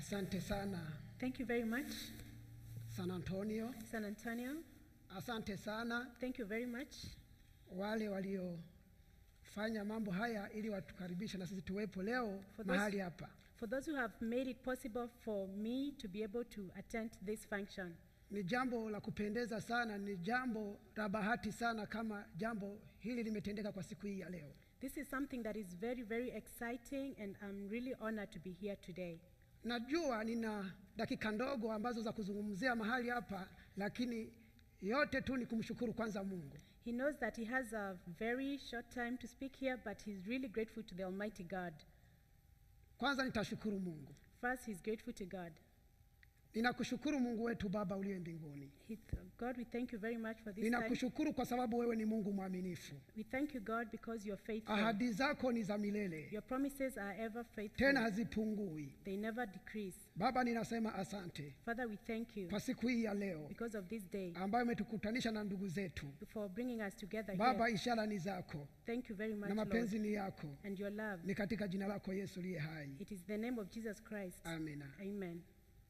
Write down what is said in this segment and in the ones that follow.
Asante sana Thank you very much, San Antonio, San Antonio. asante sana Thank you very much, wale waliofanya mambo haya ili watukaribisha na sisi tuwepo leo For mahali those- hapa. for those who have made it possible for me to be able to attend this function. Ni jambo la kupendeza sana, ni jambo la bahati sana kama jambo hili limetendeka kwa siku hii ya leo. This is something that is very, very exciting, and I'm really honored to be here today. Najua nina dakika ndogo ambazo za kuzungumzia mahali hapa, lakini yote tu ni kumshukuru kwanza Mungu. He knows that he has a very short time to speak here, but he's really grateful to the Almighty God. Kwanza nitashukuru Mungu. First, he's grateful to God. Ninakushukuru Mungu wetu Baba uliye mbinguni. He th- God, we thank you very much for this time. Ninakushukuru kwa sababu wewe ni Mungu mwaminifu. We thank you, God, because you're faithful. Ahadi zako ni za milele, Your promises are ever faithful. tena hazipungui. They never decrease. Baba, ninasema asante Father, we thank you kwa siku hii ya leo because of this day, ambayo umetukutanisha na ndugu zetu. for bringing us together Baba, here. ishara ni zako Thank you very much, na mapenzi Lord, ni yako, and your love. ni katika jina lako Yesu liye hai, It is the name of Jesus Christ. amina. Amen.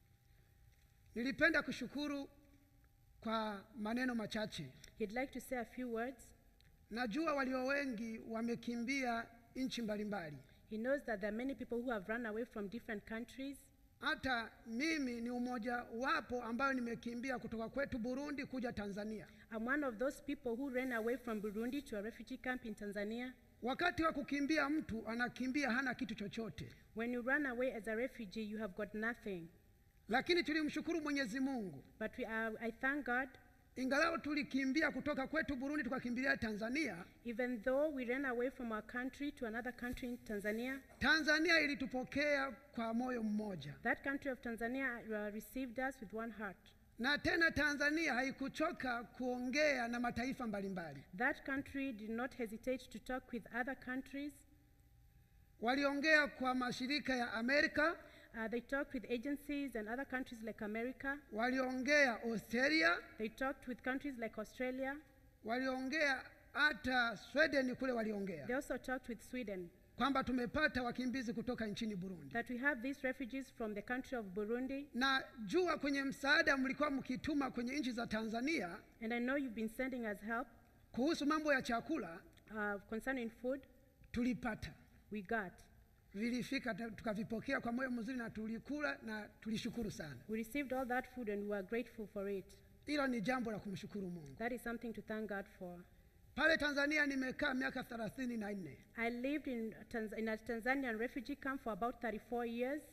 Nilipenda kushukuru kwa maneno machache. He'd like to say a few words. Najua walio wengi wamekimbia nchi mbalimbali, He knows that there are many people who have run away from different countries. hata mimi ni umoja wapo ambayo nimekimbia kutoka kwetu Burundi kuja Tanzania. I'm one of those people who ran away from Burundi to a refugee camp in Tanzania. Wakati wa kukimbia, mtu anakimbia hana kitu chochote, When you run away as a refugee, you have got nothing. lakini tulimshukuru Mwenyezi Mungu, But we are, I thank God, ingalau tulikimbia kutoka kwetu Burundi tukakimbilia Tanzania. even though we ran away from our country to another country in Tanzania, Tanzania ilitupokea kwa moyo mmoja, that country of Tanzania uh, received us with one heart. na tena Tanzania haikuchoka kuongea na mataifa mbalimbali. That country did not hesitate to talk with other countries. Waliongea kwa mashirika ya Amerika, Uh, they talked with agencies and other countries like America. waliongea Australia, They talked with countries like Australia. waliongea hata Sweden kule, waliongea They also talked with Sweden. kwamba tumepata wakimbizi kutoka nchini Burundi. That we have these refugees from the country of Burundi. na jua kwenye msaada mlikuwa mkituma kwenye nchi za Tanzania And I know you've been sending us help kuhusu mambo ya chakula, uh, concerning food. tulipata We got. vilifika, ta- tukavipokea kwa moyo mzuri na tulikula na tulishukuru sana. We received all that food and we are grateful for it. Hilo ni jambo la kumshukuru Mungu. That is something to thank God for. Pale Tanzania nimekaa miaka thelathini na nne, I lived in, Tanz- in a Tanzanian refugee camp for about 34 years,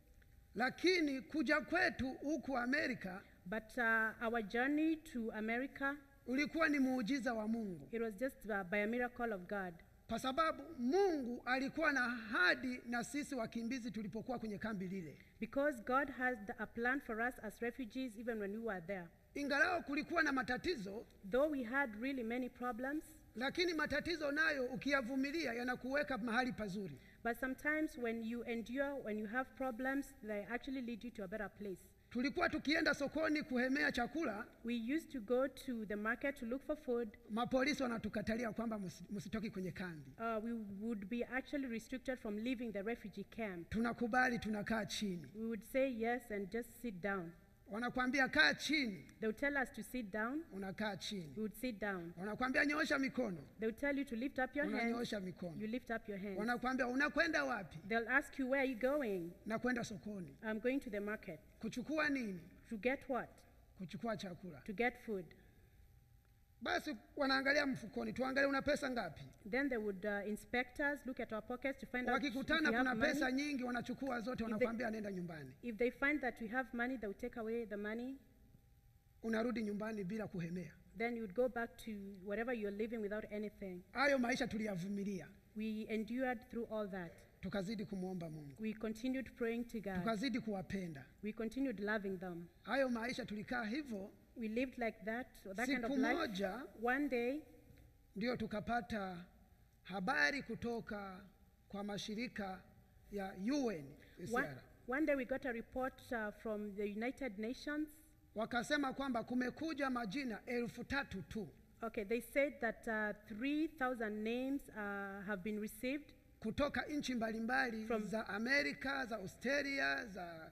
lakini kuja kwetu huku Amerika but uh, our journey to America, ulikuwa ni muujiza wa Mungu, it was just uh, by a miracle of God. kwa sababu Mungu alikuwa na ahadi na sisi wakimbizi tulipokuwa kwenye kambi lile. Because God has the- a plan for us as refugees even when we were there. Ingalao kulikuwa na matatizo, Though we had really many problems, lakini matatizo nayo ukiyavumilia yanakuweka mahali pazuri. but sometimes when you endure, when you have problems, they actually lead you to a better place. Tulikuwa tukienda sokoni kuhemea chakula, We used to go to the market to look for food. mapolisi wanatukatalia kwamba msi- msitoki kwenye kambi. Uh, we would be actually restricted from leaving the refugee camp. Tunakubali, tunakaa chini. We would say yes and just sit down. Wanakwambia kaa chini, They would tell us to sit down. unakaa chini. We would sit down. Wanakwambia nyoosha mikono, They would tell you to lift up your hands. unanyoosha mikono. You lift up your hands. Wanakwambia unakwenda wapi? They'll ask you, Where are you going? na kwenda sokoni. I'm going to the market. Kuchukua nini? To get what? Kuchukua chakula. To get food. Basi wanaangalia mfukoni, tuangalie una pesa ngapi. Then they would uh, inspect us, look at our pockets to find out if we Wakikutana have kuna money. pesa nyingi, wanachukua zote, wanakwambia nenda nyumbani. If they find that we have money, they would take away the money. Unarudi nyumbani bila kuhemea. Then you would go back to wherever you're living without anything. Hayo maisha tuliyavumilia, We endured through all that. tukazidi kumwomba Mungu, We continued praying to God. tukazidi kuwapenda. We continued loving them. Hayo maisha tulikaa hivyo. We lived like that, that kind of Siku life. moja One day, ndio tukapata habari kutoka kwa mashirika ya UN one, UNHCR. one day we got a report uh, from the United Nations. wakasema kwamba kumekuja majina elfu tatu tu Okay, they said that uh, 3,000 names uh, have been received kutoka nchi mbalimbali From- za Amerika, za Australia, za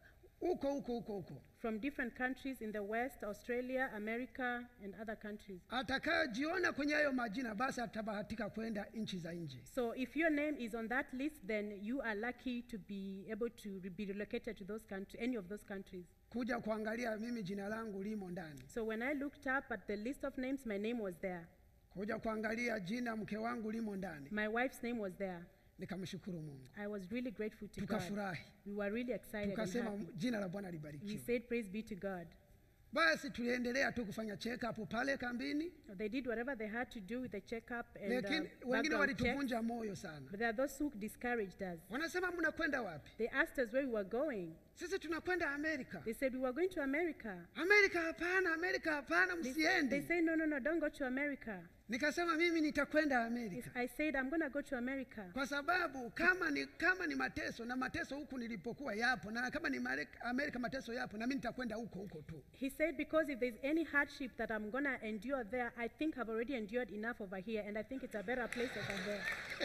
huko huko huko huko from different countries in the West, Australia, America, and other countries. atakayojiona kwenye hayo majina basi atabahatika kwenda nchi za nje So if your name is on that list, then you are lucky to be able to re- be relocated to those countries, any of those countries. kuja kuangalia mimi jina langu limo ndani So when I looked up at the list of names, my name was there. kuja kuangalia jina mke wangu limo ndani My wife's name was there. nikamshukuru mungu I was really grateful to God. tukafurahi We were really excited and tukasema happy. jina la bwana We libarikiwe said, Praise be to God. basi tuliendelea tu kufanya check up pale kambini They did whatever they had to do with the checkup and uh, lakini wengine background check. walituvunja moyo sana But there are those who discouraged us. wanasema mnakwenda wapi They asked us where we were going. sisi tunakwenda amerika They said we were going to America. amerika hapana amerika hapana They, they msiende said, no, no, no, don't go to America. nikasema mimi nitakwenda Yes, amerika I said, I'm going to go to America. kwa sababu kama ni kama ni mateso na mateso huku nilipokuwa yapo na kama ni Marek- amerika mateso yapo na mimi nitakwenda huko huko tu He said, because if there's any hardship that I'm going to endure there, I think I've already endured enough over here, and I think it's a better place over there.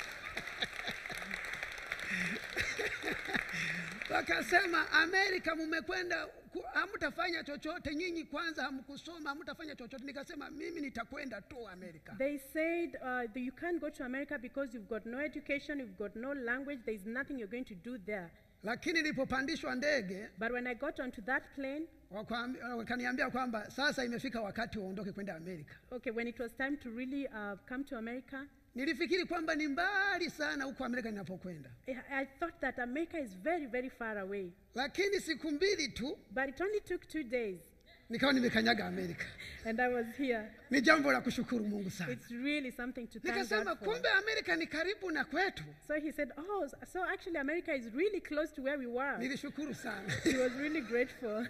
wakasema amerika mumekwenda ku- hamtafanya chochote nyinyi kwanza hamkusoma hamtafanya chochote nikasema mimi nitakwenda tu amerika They said, uh, that you can't go to America because you've got no education, you've got no language, there's nothing you're going to do there. lakini nilipopandishwa ndege But when I got onto that plane, wakwaambi- wakaniambia kwamba sasa imefika wakati waondoke kwenda amerika okay, when it was time to really uh, come to America, nilifikiri kwamba ni mbali sana huko amerika ninapokwenda I, I thought that America is very, very far away. lakini siku mbili tu But it only took two days, nikawa nimekanyaga amerika and I was here. ni jambo la kushukuru mungu sana It's really something to thank nikasema God for. kumbe amerika ni karibu na kwetu So he said, Oh, s- so actually, America is really close to where we were. nilishukuru sana He was really grateful.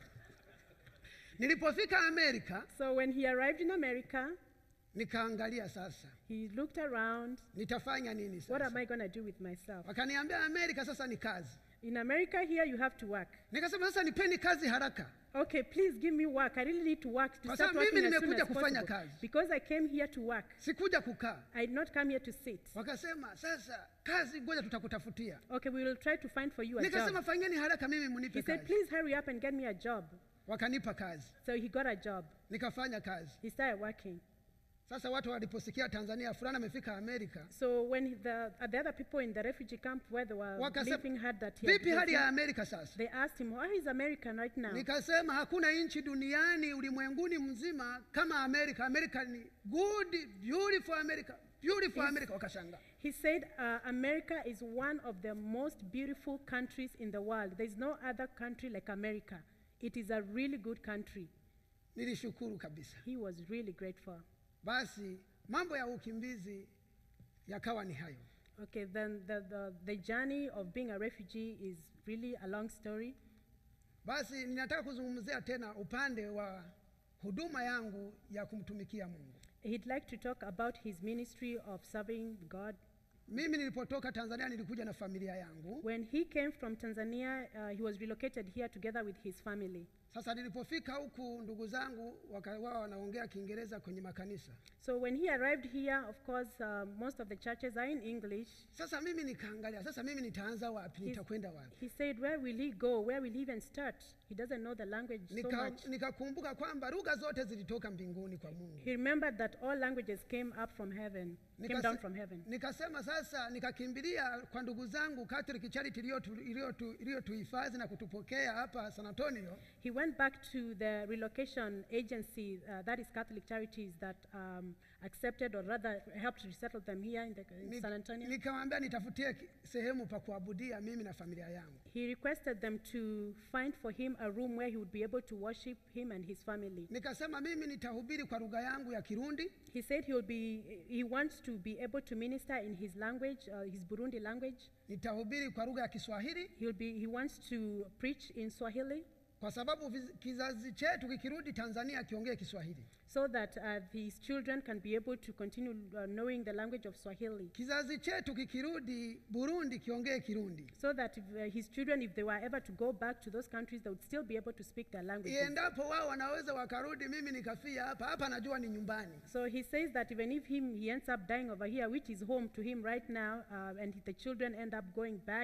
nilipofika amerika So when he arrived in America, nikaangalia sasa he looked around. nitafanya nini What sasa am I going to do with myself? wakaniambia amerika sasa ni kazi In America, here you have to work. nikasema sasa nipeni kazi haraka Okay, please give me work. I really need to work to Kwa start sababu working mimi as soon nimekuja as kufanya possible. kazi. Because I came here to work. sikuja kukaa I did not come here to sit. wakasema sasa kazi ngoja tutakutafutia Okay, we will try to find for you a nikasema job. fanyeni haraka mimi He munipe said, kazi please hurry up and get me a job. wakanipa kazi So he got a job. nikafanya kazi He started working. sasa watu waliposikia tanzania fulani amefika amerika So when the, uh, the other people in the refugee camp where they were Wakasema, living heard that he had vipi hali ya risen, amerika sasa they asked him, where is America right now? nikasema hakuna nchi duniani ulimwenguni mzima kama amerika amerika ni good beautiful america beautiful Is- america wakashanga He said, uh, America is one of the most beautiful countries in the world. There's no other country like America. It is a really good country. nilishukuru kabisa He was really grateful. basi mambo ya ukimbizi yakawa ni hayo Okay, then the, the, the journey of being a refugee is really a long story. basi ninataka kuzungumzia tena upande wa huduma yangu ya kumtumikia mungu He'd like to talk about his ministry of serving God. mimi nilipotoka tanzania nilikuja na familia yangu When he came from Tanzania, uh, he was relocated here together with his family. sasa nilipofika huku ndugu zangu wakawa wanaongea kiingereza kwenye makanisa So when he arrived here, of course, uh, most of the churches are in English. sasa mimi nikaangalia sasa mimi nitaanza wapi He's- nitakwenda wapi He said, Where will he go? Where will he even start? He doesn't know the language so Nika- much. nikakumbuka kwamba lugha zote zilitoka mbinguni kwa mungu He remembered that all languages came up from heaven, came Nikase- down from heaven. nikasema sasa nikakimbilia kwa ndugu zangu Catholic Charity iliyotu- iliyotu- iliyotuhifadhi na kutupokea hapa San Antonio He went back to the relocation agency, uh, that is Catholic Charities, that um, accepted or rather helped resettle them here in, the, in Ni- San Antonio. nikamwambia nitafutie ki- sehemu pa kuabudia mimi na familia yangu He requested them to find for him a room where he would be able to worship him and his family. nikasema mimi nitahubiri kwa lugha yangu ya Kirundi He said he will be, he wants to be able to minister in his language, uh, his Burundi language. nitahubiri kwa lugha ya Kiswahili He'll be, he wants to preach in Swahili kwa sababu viz- kizazi chetu kikirudi Tanzania kiongee Kiswahili so that uh, his children can be able to continue uh, knowing the language of Swahili. kizazi chetu kikirudi Burundi kiongee Kirundi So that if, uh, his children, if they were ever to go back to those countries, they would still be able to speak their languages. iendapo wao wanaweza wakarudi mimi nikafia hapa hapa najua ni nyumbani So he says that even if him he ends up dying over here, which is home to him right now, uh, and the children end up going back,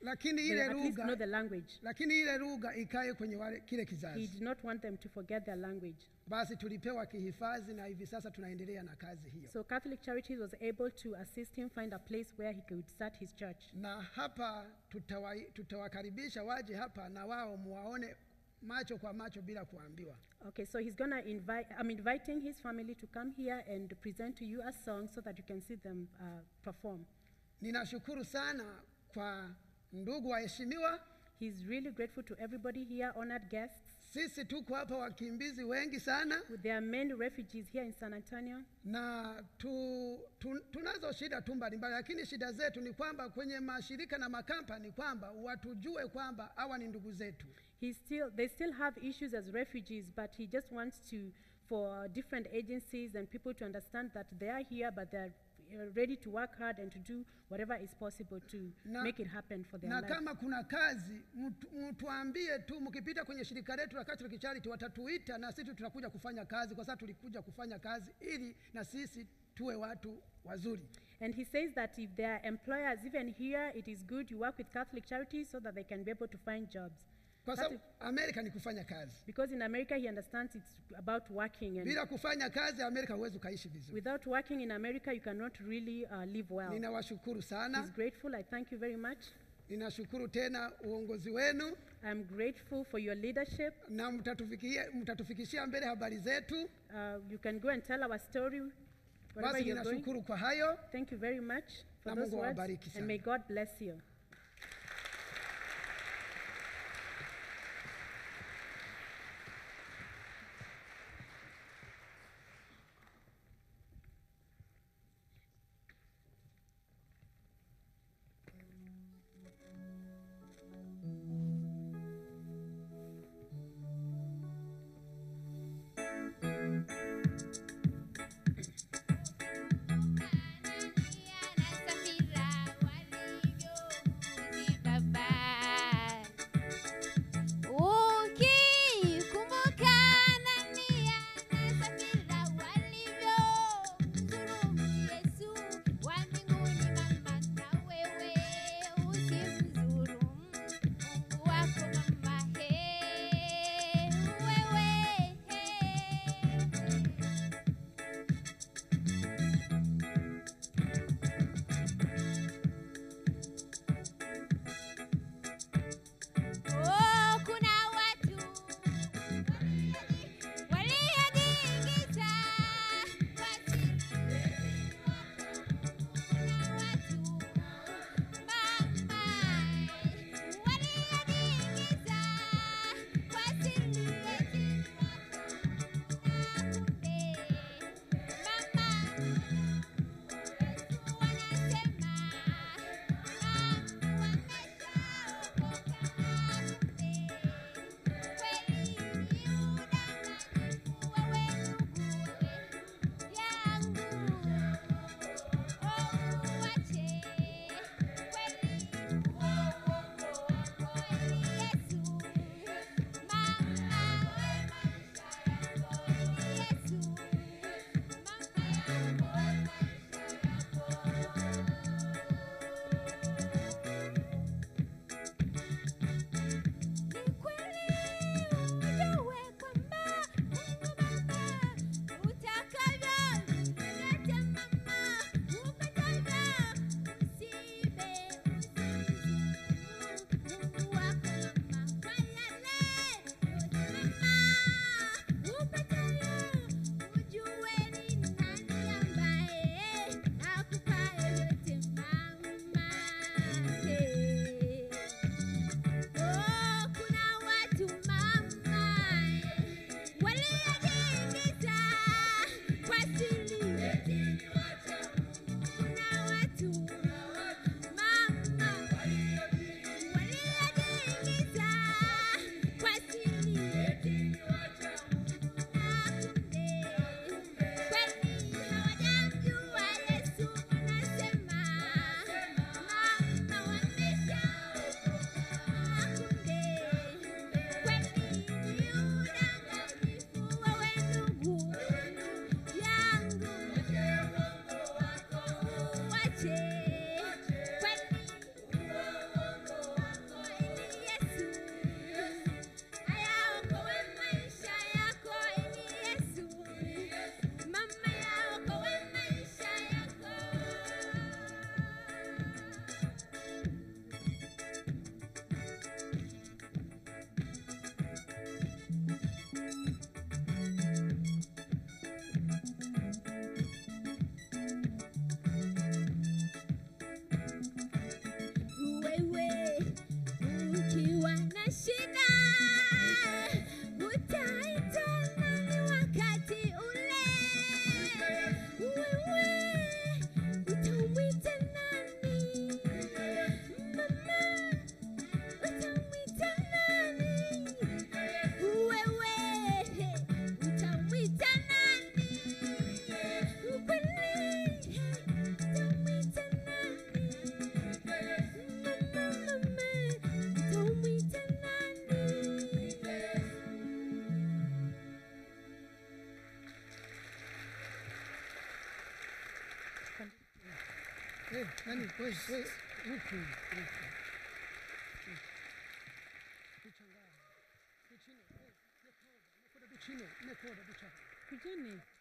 lakini they ile at least know lugha the language. lakini ile lugha ikae kwenye wale, kile He kizazi did not want them to forget their language. basi tulipewa kihifadhi na hivi sasa tunaendelea na kazi hiyo So Catholic Charities was able to assist him find a place where he could start his church. na hapa tutawa, tutawakaribisha waje hapa na wao muwaone macho kwa macho bila kuambiwa Okay, so he's gonna invite. I'm inviting his family to come here and present to you a song so that you can see them uh, perform. ninashukuru sana kwa ndugu waheshimiwa He's really grateful to everybody here, honored guests. sisi tuko hapa wakimbizi wengi sana There are many refugees here in San Antonio, na tu, tu, tunazo shida tu mbalimbali lakini shida zetu ni kwamba kwenye mashirika na makampani kwamba watujue kwamba hawa ni ndugu zetu he still they still have issues as refugees, but he just wants to for different agencies and people to understand that they are here, but they're uh, ready to work hard and to do whatever is possible to Na- make it happen for their na lives. kama kuna kazi mtu- mtuambie tu mkipita kwenye shirika letu la Catholic Charity watatuita na sisi tutakuja kufanya kazi kwa sababu tulikuja kufanya kazi ili na sisi tuwe watu wazuri And he says that if there are employers even here, it is good you work with Catholic charities so that they can be able to find jobs. kwa That sababu Amerika ni kufanya kazi Because in America, he understands it's about working, and bila kufanya kazi Amerika huwezi ukaishi vizuri without working in America, you cannot really uh, live well. ninawashukuru He's sana grateful. I thank you very much. ninashukuru tena uongozi wenu I'm grateful for your leadership. na mtatufikia- mtatufikishia mbele habari zetu Uh, you can go and tell our story wherever basi you're going. ninashukuru kwa hayo Thank you very much for Na those Mungu words, awabariki and sana. may God bless you. Anania na Safira walivyo Eh, nani we we huku huku duchanganya duchino eh nekoda nekoda duchino nekoda ducha Kujeni.